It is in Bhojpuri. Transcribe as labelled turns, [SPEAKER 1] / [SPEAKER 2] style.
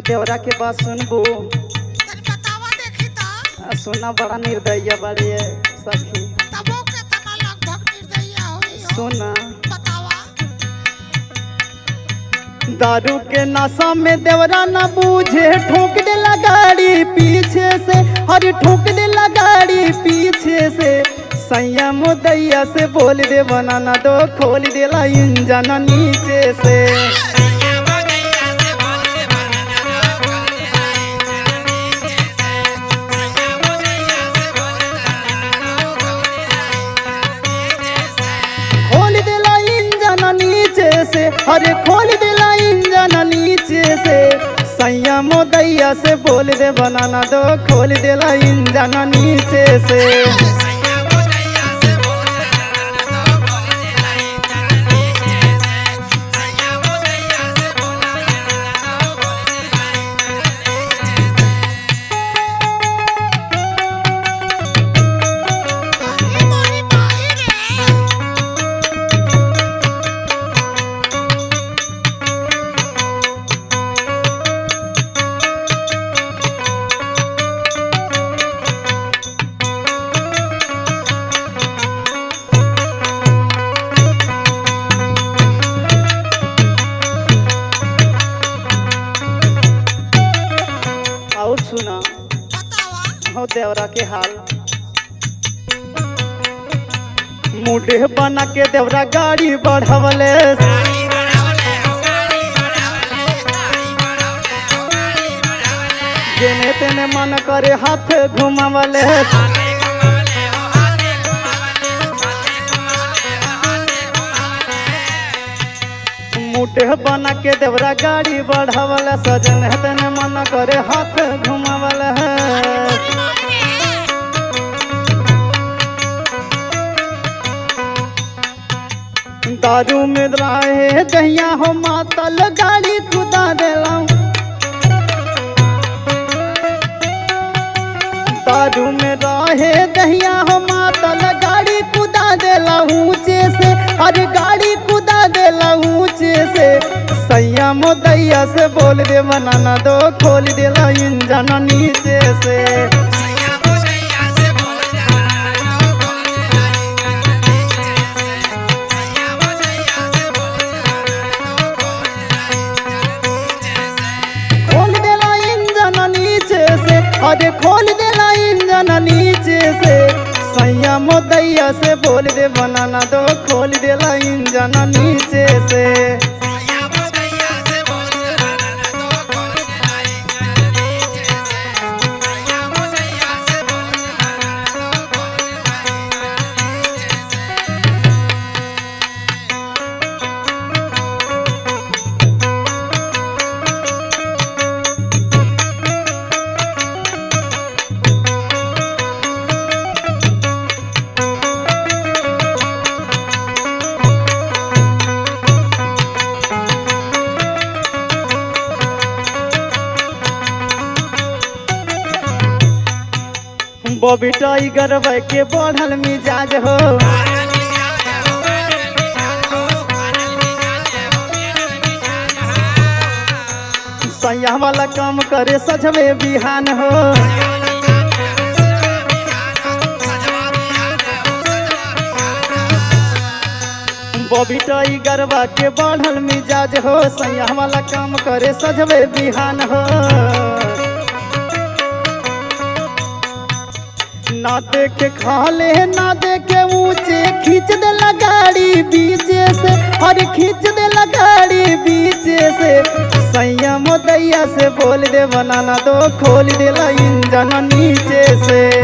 [SPEAKER 1] देवरा के बात सुनबू
[SPEAKER 2] तनी बतावा देखी त
[SPEAKER 1] आ, सुना बड़ा निर्दय बड़ी है सखी
[SPEAKER 2] तबो के तना लगभग निर्दयी होई हो
[SPEAKER 1] सुना
[SPEAKER 2] बतावा
[SPEAKER 1] दारू के नशा में देवरा न बूझे ठोक देला गाड़ी पीछे से हर ठोक देला गाड़ी पीछे से संयम दैया से बोल दे बनाना दो खोल देला इंजन नीचे से खोल देला इंजन नीचे से अरे खोल देला इंजन नीचे से संयम दैया से बोल दे बनाना दो खोल देला इंजन नीचे से
[SPEAKER 2] अरे मोरी माई रे
[SPEAKER 1] और सुना
[SPEAKER 2] बतावा
[SPEAKER 1] हो देवरा के हाल मुडे बना के देवरा गाड़ी बढ़वले जेने तेने मन करे हाथ घुमावले मुडे बना के देवरा गाड़ी बढ़वले सजन तेने मन करे हाथ घुमावले
[SPEAKER 2] मोरी माई रे
[SPEAKER 1] दारू में रहे दहिया हो मातल गाड़ी खुदा देला दारू में रहे दहिया हो मातल गाड़ी कुदा देला ऊंचे से अरे गाड़ी कुदा देला ऊंचे से संयम दैया से बोल दे बनाना दो खोल देला इंजन नीचे से खोल देला इंजन नीचे से अरे खोल देला इंजन नीचे से संयम दैया से बोल दे बनाना दो खोल देला इंजन नीचे से बॉबी टाइगर के बढ़ल मिजाज हो सैया वाला काम करे सजवे बिहान हो बॉबी टाइगर के बढ़ल मिजाज हो सैया वाला काम करे सजवे बिहान हो ना देखे खाले ना देखे ऊंचे खींच दे गाड़ी बीचे से और खींच दे गाड़ी बीचे से संयम दैया से बोल दे बनाना दो खोल दे इंजन नीचे से